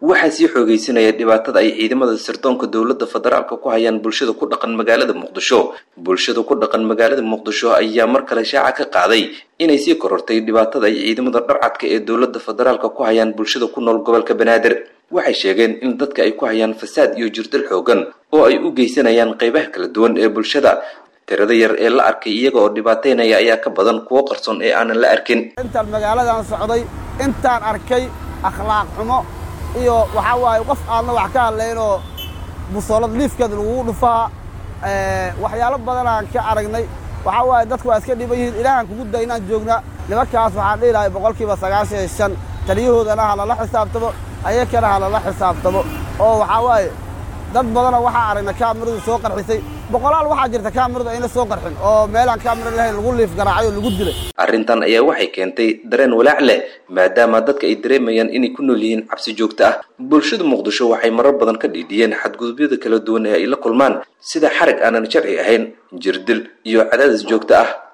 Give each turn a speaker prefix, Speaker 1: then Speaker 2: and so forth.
Speaker 1: waxaa sii xoogeysanaya dhibaatada ay ciidamada sirdoonka dowladda federaalka ku hayaan bulshada ku dhaqan magaalada muqdisho bulshada ku dhaqan magaalada muqdisho ayaa mar kale shaaca ka qaaday inay sii korortay dhibaatada ay ciidamada dharcadka ee dowladda federaalka ku hayaan bulshada ku nool gobolka banaadir waxay sheegeen in dadka ay ku hayaan fasaad iyo jirdil xoogan oo ay u geysanayaan qaybaha kala duwan ee bulshada tirada yar ee la arkay iyaga oo dhibaateynaya ayaa ka badan kuwo qarsoon ee aanan la arkin
Speaker 2: intaan magaaladan socday intaan arkay akhlaaq xumo iyo waxaa waaye qof aadna wax ka hadlaynoo busoolad liifkeeda lagugu dhufaa waxyaalo badanaan ka aragnay waxaa waaye dadku waa iska dhiban yihiin ilaahaan kugu day inaan joognaa nimankaas waxaan dhihi lahay boqolkiiba sagaashan iyo shan taliyahoodana ha lala xisaabtamo ayakana ha lala xisaabtamo oo waxaa waaye dad badana waxaa aragna kaamiradu soo qarxisay boqolaal waxaa jirta kaamiradu ayna soo qarxin oo meelaan kaamira lahayn lagu liif garaacay oo lagu dilay
Speaker 1: arrintan ayaa waxay keentay dareen walaac leh maadaama dadka ay dareemayaan inay ku nool yihiin cabsi joogto ah bulshada muqdisho waxay marar badan ka dhiidhiyeen xadgudubyada kala duwan ee ay la kulmaan sida xarig aanan sharci ahayn jirdil iyo cadaadis joogto ah